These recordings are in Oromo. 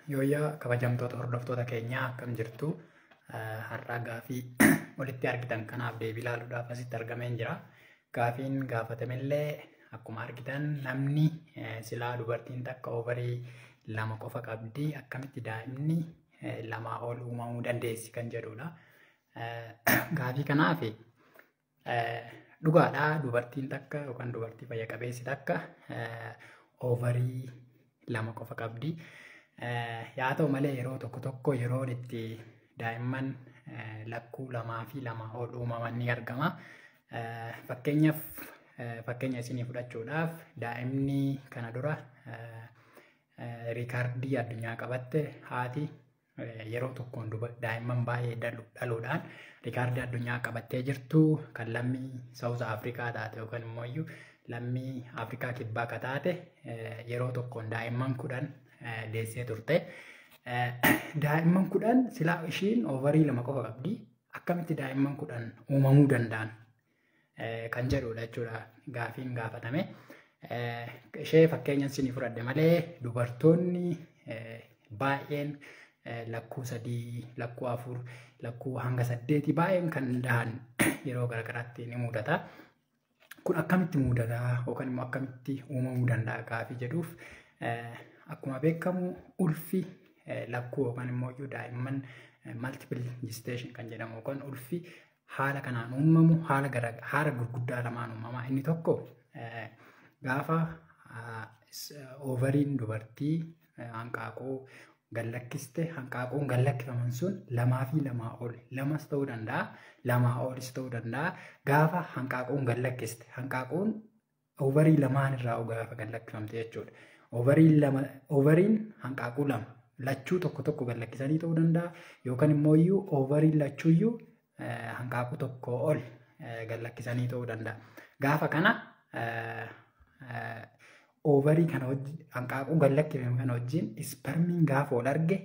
Yooyyaa kabajamtoota hordoftoota keenyaa akkam jirtu har'aa gaafii walitti argitan kanaaf deebii ilaaluudhaaf asitti argameen jira. Gaafiin gaafatamillee akkuma argitan namni silaa dubartiin takka ovarii lama qofa qabdi akkamitti daa'imni lamaa ol uumamuu dandeessi kan jedhudha. Gaafii kanaaf dhugaadhaa dubartiin takka yookaan dubartii fayya qabeessi takka ovarii lama qofa qabdi. Yaa ta'u malee yeroo tokko tokko yeroon itti daa'imman lakkuu lamaa fi lamaa ol uumaman ni argama. Fakkeenyaaf fakkeenya isinii fudhachuudhaaf daa'imni kana dura riikaardii addunyaa qabatte haati yeroo tokkoon daa'imman baay'ee dhaluudhaan riikaardii addunyaa qabattee jirtu kan lammii Saawuz Afrikaa taate yookaan immoo lammii Afrikaa kibbaa ka taate yeroo tokkoon daa'imman kudhan deessee turte. Daa'imman kudhan silaa ishiin oovarii lama qofa qabdi. Akkamitti daa'imman kudhan uumamuu danda'an kan jedhudha jechuudha gaafiin gaafatame. Ishee fakkeenya isinii fudhadhe malee dubartoonni baay'een lakkuu sadii, lakkuu afur, lakkuu hanga saddeeti baay'een kan dahan yeroo garaagaraatti ni mudata. Kun akkamitti mudata yookaan immoo akkamitti uumamuu danda'a gaafii jedhuuf akkuma beekamu ulfi lakkuu yookaan immoo daa'imman multiple gestation kan jedhamu yookaan ulfi haala kanaan uumamu haala haala gurguddaa lamaan uumama. Inni tokko gaafa oovariin dubartii hanqaaquu gallakkiste hanqaaquun gallakkifaman sun lamaa fi lamaa ol lamas ta'uu danda'a lamaa olis ta'uu danda'a gaafa hanqaaquun gallakkiste hanqaaquun oovarii lamaan irraa gaafa gallakkifamte jechuudha. Oovariin lama oovariin hanqaaquu lama lachuu tokko tokko gallakkisanii ta'uu danda'a yookaan immoo iyyuu oovariin lachuuyyuu hanqaaquu tokko ol gallakkisanii ta'uu danda'a. Gaafa kana oovarii kana wajjin hanqaaquu gallakkifame kana wajjin ispermiin gaafa ol arge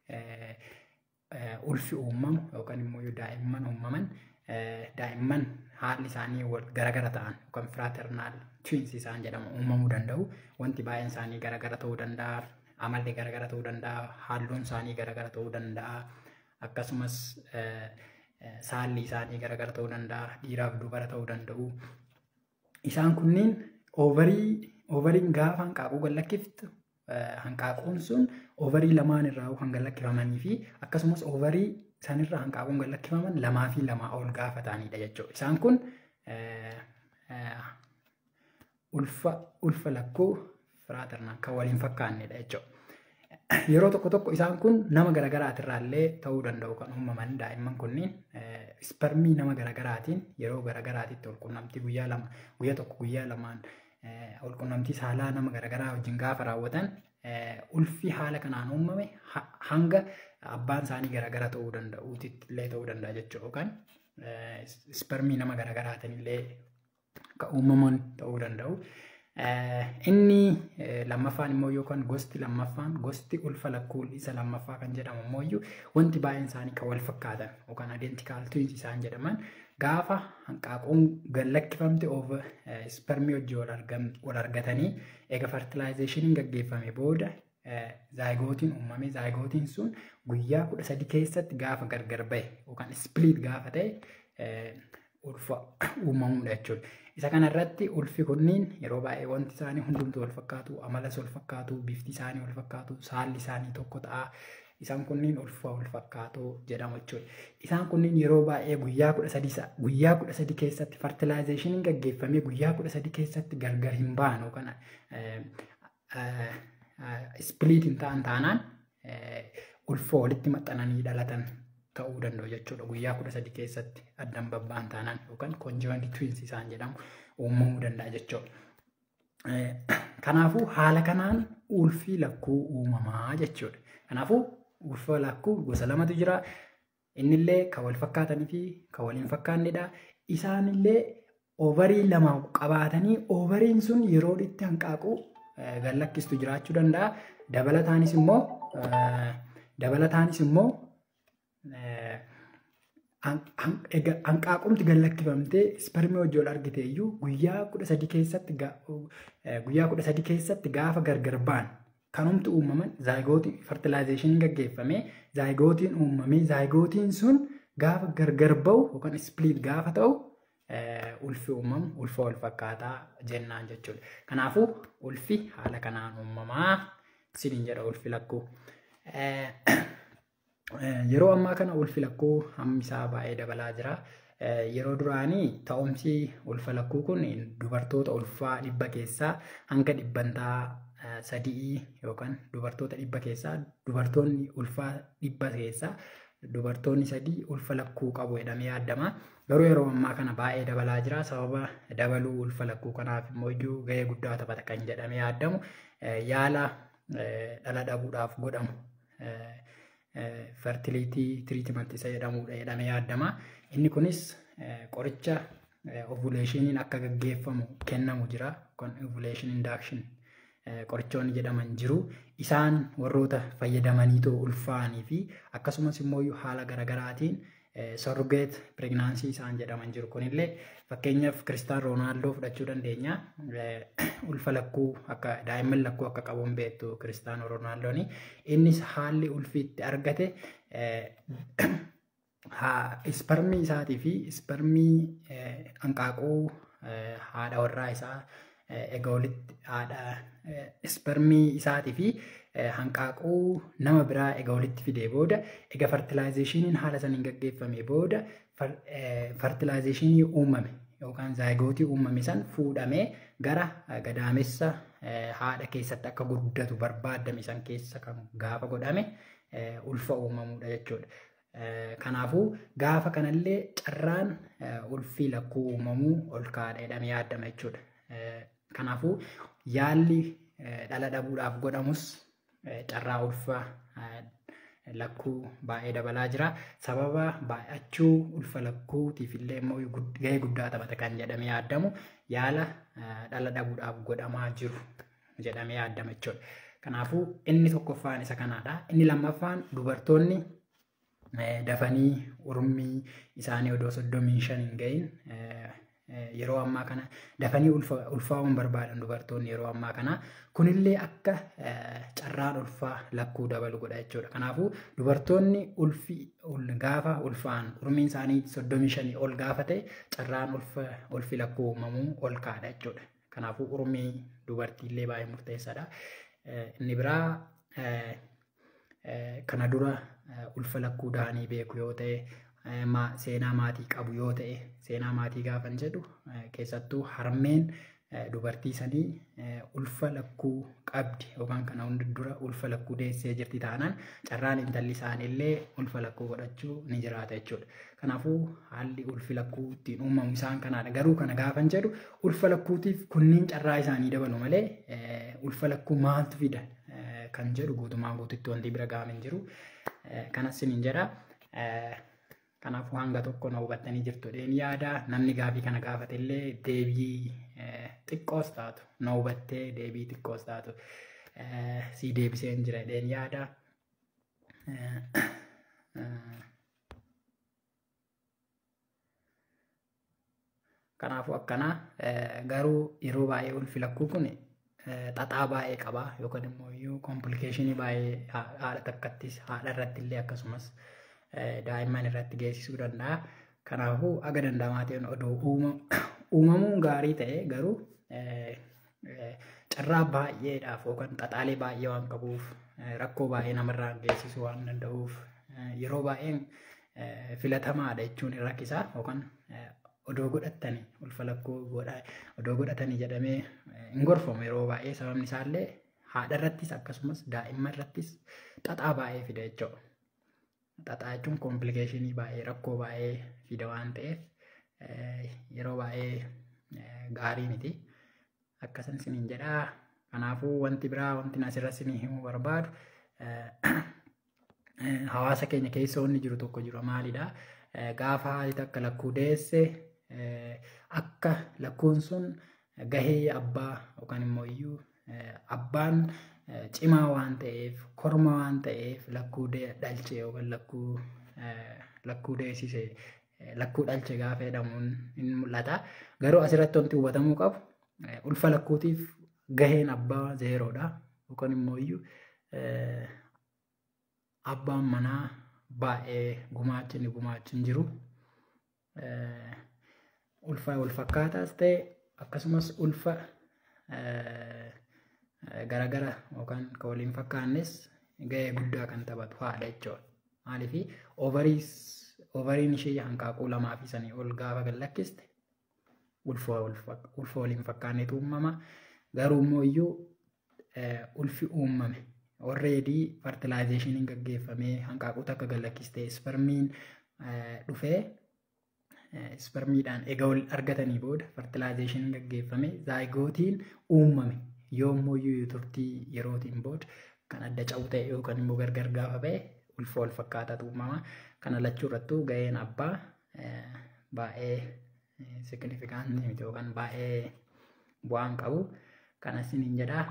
ulfi uumamu yookaan immoo daa'imman uumaman daa'imman haalli isaanii garagara ta'an yookaan firaaternaal twiins isaan jedhamu uumamuu danda'u. Wanti baay'een isaanii garagara ta'uu danda'a. Amalli garagara ta'uu danda'a. Halluun isaanii garagara ta'uu danda'a. Akkasumas saalli isaanii garagara ta'uu danda'a. Dhiiraaf dubara ta'uu danda'u. Isaan kunniin oovarii oovariin gaafa hanqaaquu gallakkiftu hanqaaquun sun oovarii lamaan irraa kan gallakkifamanii fi akkasumas oovarii sanirraa hanqaaquun gallakkifaman lamaa fi lamaa ol gaafa ta'anidha jechuudha. Isaan kun ulfa ulfa lakkuu firaaternaal kan waliin fakkaannedha jechuudha. Yeroo tokko tokko isaan kun nama garaagaraatirraallee ta'uu danda'u kan uumaman daa'imman kunniin ispermii nama garaagaraatiin yeroo garaagaraatitti walqunnamtii guyyaa lama guyyaa tokko guyyaa lamaan walqunnamtii saalaa nama garaagaraa wajjin gaafa raawwatan ulfi haala kanaan uumame hanga abbaan isaanii garaagara ta'uu danda'u illee ta'uu danda'a jechuudha yookaan ispermii nama garaagaraatiin illee kan uumaman ta'uu danda'u. Inni lammaffaan immoo yookaan gosti lammaffaan gosti ulfa lakkuu isa lammaffaa kan jedhamu immoo wanti baay'een isaanii kan wal fakkaatan yookaan identical twins isaan jedhaman gaafa hanqaaquun gallakkifamte over ispermii wajjin wal argatanii eega fertilaayizeeshiniin gaggeeffame booda zaayigootiin uumame zaayigootiin sun guyyaa kudha sadi keessatti gaafa gargar bahe yookaan ispiliit gaafa ta'e ulfa uumamuudha jechuudha. Isa kanarratti ulfi kunniin yeroo baay'ee wanti isaanii hundumtuu wal fakkaatu, amalas wal fakkaatu, bifti isaanii wal fakkaatu, saalli isaanii tokko ta'a. Isaan kunniin ulfa wal fakkaatu jedhamu jechuudha. Isaan kunniin yeroo baay'ee guyyaa kudha sadi guyyaa kudha sadi keessatti fertilaayizeeshiniin gaggeeffamee guyyaa kudha sadi keessatti gargar hin baanu yookaan ispiliit hin ta'an taanaan ulfa walitti maxxananii dhalatan ta'uu danda'u jechuudha. Guyyaa kudha sadi keessatti addan babba'an taanaan yookaan konjoonti twiins isaan jedhamu uumamuu danda'a jechuudha. Kanaafuu haala kanaan ulfi lakkuu uumamaa jechuudha. Kanaafuu ulfa lakkuu gosa lamatu jira. Innillee kan wal fakkaatanii fi kan wal hin fakkaannedha. Isaanillee oovarii lama qabaatanii oovariin sun yeroo itti hanqaaquu gallakkistu jiraachuu danda'a. Dabalataanis immoo dabalataanis immoo hanqaaqumti gallakkifamtee ispermii wajjin wal argite iyyuu guyyaa kudha sadi keessatti guyyaa kudha sadi keessatti gaafa gargar ba'an kanumti uumaman zaayigootii fertilaayizeeshiniin gaggeeffamee zaayigootiin uumamee zaayigootiin sun gaafa gargar ba'u yookaan ispliit gaafa ta'u ulfi uumamu ulfa wal fakkaataa jennaan jechuudha. Kanaafuu ulfi haala kanaan uumamaa siniin jedha ulfi lakkuu. Yeroo ammaa kana ulfi lakkuu hammi isaa baay'ee dabalaa jira. Yeroo duraanii ta'umsi ulfa lakkuu kun dubartoota ulfaa dhibba keessaa hanga dhibbantaa sadii yookaan dubartoota dhibba keessaa dubartoonni ulfaa dhibba keessaa dubartoonni sadii ulfa lakkuu qabu jedhamee yaadama. Garuu yeroo ammaa kana baay'ee dabalaa jira. Sababa dabaluu ulfa lakkuu kanaaf immoo iyyuu gahee guddaa taphata kan jedhamee yaadamu yaala dhala dhabuudhaaf godhamu fertiliitii tiriitimantii isa jedhamudha jedhamee yaadama. Inni kunis qoricha ovuleeshiniin akka gaggeeffamu kennamu jira. Ovuleeshin indaakshin qorichoonni jedhaman jiru. Isaan warroota fayyadamaniitoo ulfaanii fi akkasumas immoo haala garaagaraatiin sorgeet piregnaansii isaan jedhaman jiru. Kunillee fakkeenyaaf Kiristaan Roonaaldoo fudhachuu dandeenya. Ulfa lakkuu akka daa'imman lakkuu akka qabuun beektu Kiristaan Roonaaldooni. Innis haalli ulfi itti argate isparmii isaatii fi isparmii hanqaaquu haadha warraa isaa egaa walitti haadha isparmii isaatii fi hanqaaquu nama biraa egaa walitti fidee booda egaa fertilaayizeeshiniin haala saniin gaggeeffame booda fertilaayizeeshinii uumame yookaan zaayigootii uumame san fuudhamee gara gadaamessa haadha keessatti akka guddatu barbaadame san keessa kan gaafa godhame ulfa uumamuudha jechuudha. Kanaafuu gaafa kanallee carraan ulfii lakkuu uumamuu ol kaadha jedhamee yaadama jechuudha. Kanaafuu yaalli dhala dhabuudhaaf godhamus carraa ulfaa lakkuu baay'ee dabalaa jira. Sababa baay'achuu ulfa lakkuutiif illee immoo gahee guddaa taphata kan jedhamee yaadamu yaala dhala dhabuudhaaf godhamaa jiru jedhamee yaadama jechuudha. Kanaafuu inni tokkoffaan isa kanaadha. Inni lammaffaan dubartoonni dafanii urmii isaanii odoo soddomii shan hin gahin yeroo ammaa kana dafanii ulfaa'uun barbaadan dubartoonni yeroo ammaa kana kunillee akka carraan ulfaa lakkuu dabalu godha jechuudha. Kanaafuu dubartoonni ulfi gaafa ulfaa'an urmiin isaanii soddomii shanii ol gaafa ta'e carraan ulfi lakkuu uumamuu ol kaadha jechuudha. Kanaafuu urmii dubartiillee baay'ee murteessaadha. Inni biraa kana dura ulfa lakkuu dahanii beeku yoo ta'e seenaa maatii qabu yoo ta'e seenaa maatii gaafan jedhu keessattuu harmeen dubartii sanii ulfa lakkuu qabdi yookaan kana hundi dura ulfa lakkuu deessee jirti taanaan carraan intalli isaaniillee ulfa lakkuu godhachuu ni jiraata jechuudha. Kanaafuu haalli ulfi lakkuu ittiin uumamu isaan kanaadha. Garuu kana gaafan jedhu ulfa lakkuutiif kunniin carraa isaanii dabalu malee ulfa lakkuu maaltu fida kan jedhu guutumaa guututti wanti bira gaamin jiru. Kanas siniin jedha. Kanaafuu hanga tokko na hubattanii jirtu dheen yaada namni gaafii kana gaafate illee deebii xiqqoos taatu na hubattee deebii xiqqoos taatu si deebiseen jira dheen yaada. Kanaafuu akkana garuu yeroo baay'ee ulfi lakkuu kun xaxaa baay'ee qaba yookaan immoo iyyuu komplikeeshinii baay'ee haadha takkattis haadha irratti illee akkasumas daa'imman irratti geessisuu danda'a. Kanaafuu aga danda'amaa ta'een odoo uumamuun gaarii ta'e garuu carraa baay'eedhaaf yookaan xaxaalee baay'ee waan qabuuf rakkoo baay'ee namarraan geessisuu waan danda'uuf yeroo baay'een filatamaadha jechuun hin rakkisaa yookaan odoo godhatanii ulfa lakkuu odoo godhatanii jedhamee hin gorfamu yeroo baay'ee sababni isaallee haadha irrattis akkasumas daa'imman irrattis xaxaa baay'ee fida jechuudha. Xaxaa jechuun komplikeeshinii baay'ee rakkoo baay'ee fida waan ta'eef yeroo baay'ee gaarii miti. Akkasan siniin jedhaa. Kanaafuu wanti biraa wanti asirra sinii himuu barbaadu hawaasa keenya keessa wanni jiru tokko jiru maalidha? Gaafa haati takka lakkuu deesse akka lakkuun sun gahee abbaa yookaan immoo iyyuu abbaan cimaa waan ta'eef korma waan ta'eef lakkuu dhalche yookaan lakkuu lakkuu deessise lakkuu dhalche gaafa jedhamuun ni mul'ata. Garuu asirratti wanti hubatamuu qabu ulfa lakkuutiif gaheen abbaa zeeroodha. yookaan immoo iyyuu abbaan manaa baay'ee gumaachi inni gumaachi hin jiru. Ulfa wal fakkaataas ta'e akkasumas ulfa garagara yookaan kan waliin fakkaannes gahee guddaa kan taphatu haadha jechuudha. Maaliif oovariin ishee hanqaaquu lamaa fi sanii ol gaafa gallakkiste ulfa waliin fakkaannetu uumama. Garuu immoo iyyuu ulfi uumame alreedii fertilaayizeeshiniin gaggeeffamee hanqaaquu takka gallakkiste ispermiin dhufee ispermiidhaan egaa wal argatanii booda fertilaayizeeshiniin gaggeeffame zaayigootiin uumame yoommoo iyyuu turtii yerootiin booda kan adda ca'u ta'e yookaan immoo gargar gaafa ba'e ulfa wal fakkaataatu uumama. Kana lachuu irrattuu gaheen abbaa baay'ee signifikaansii miti yookaan baay'ee bu'aan qabu. Kana isiniin jedhaa.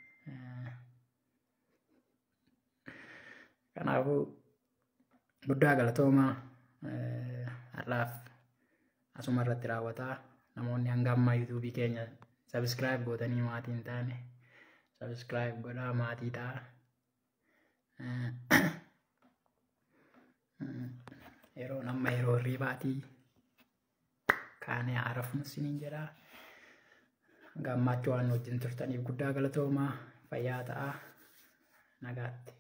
Kanaafuu guddaa galatoomaa har'aaf asuma irratti raawwataa namoonni hanga ammaa yuutuubii keenya sabiskiraayib gootanii maatii hin taane sabiskiraayib godhaa maatii ta'a. Yeroo amma yeroo hirribaatii kaanee haarafuun isiniin jedhaa. Hanga ammaatti waan wajjin turtaniif guddaa galatoomaa fayyaa ta'aa nagaatti.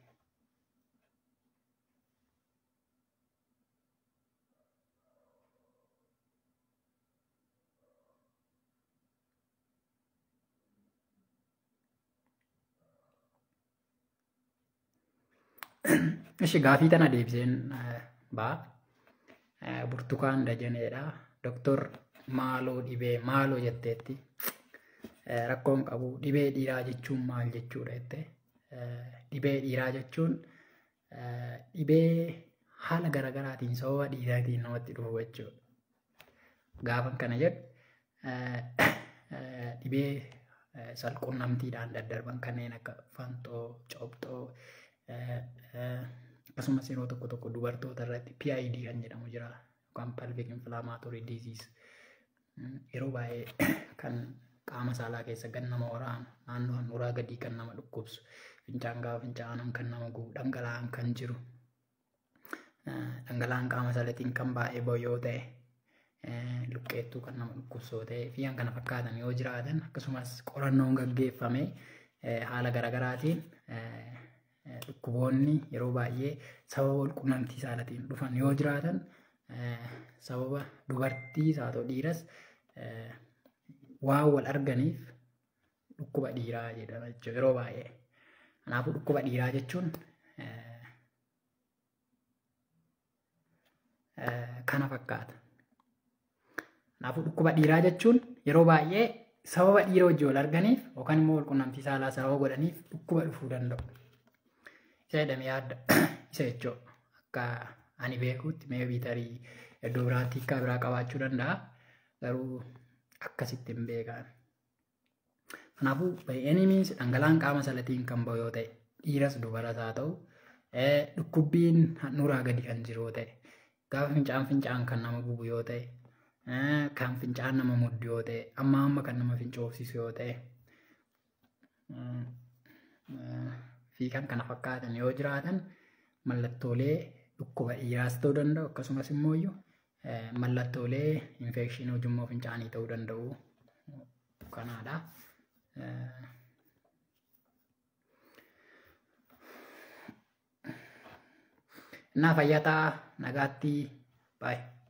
Ishi gaafii tana deebiseen ba'a. Burtukaan Dajaneedha. Doktor maaloo dhibee maaloo jetteetti. Rakkoon qabu dhibee dhiiraa jechuun maal jechuudha jette. Dhibee dhiiraa jechuun dhibee haala garaagaraatiin sababa dhiiraatiin namatti dhufu jechuudha. Gaafan kana jedhu dhibee salquunnamtiidhaan daddarban kanneen akka fanxoo, cobxoo, akkasumas yeroo tokko tokko dubartoota irratti PID kan jedhamu jira yookaan pelvic inflammatory disease yeroo baay'ee kan qaama saalaa keessa gan nama waraanu naannoo handhuuraa gadii kan nama dhukkubsu fincaan gaafa fincaa'an kan nama gubu dhangala'aan kan jiru dhangala'aan qaama saalaatiin kan baay'ee ba'u yoo ta'e luqqeettuu kan nama dhukkubsu yoo ta'e fi kana fakkaatan yoo jiraatan akkasumas qorannoon gaggeeffame haala garaagaraatiin dhukkuboonni yeroo baay'ee sababa walqunnamtii saalaatiin dhufan yoo jiraatan sababa dubartii haa ta'u dhiiras waan wal arganiif dhukkuba dhiiraa jedhama jechuudha yeroo baay'ee. Kanaafuu dhukkuba dhiiraa jechuun kana fakkaata. Kanaafuu dhukkuba dhiiraa jechuun yeroo baay'ee sababa dhiira wajjin wal arganiif yookaan immoo walqunnamtii saalaa sababa godhaniif dhukkuba dhufuu danda'u. Isa jedhamee yaadda isa jechuudha. Akka ani beekutti meebii tarii iddoo biraatti hiikaa biraa qabaachuu danda'a. Garuu akkasitti hin beekan. Kanaafuu enemies dhangala'aan qaama saalaatiin kan ba'u yoo ta'e dhiiras dubaras haa ta'u dhukkubbiin handhuuraa gadi kan jiru yoo ta'e gaafa fincaan fincaan kan nama gubu yoo ta'e kan fincaan nama muddu yoo ta'e amma amma kan nama fincoofsisu yoo ta'e fi kan kana fakkaatan yoo jiraatan mallattoolee dhukkuba dhiiraas ta'uu danda'u akkasumas immoo iyyuu mallattoolee infekshinii ujummoo fincaanii ta'uu danda'u kanaadha. Naa fayyataa nagaatti baay'ee.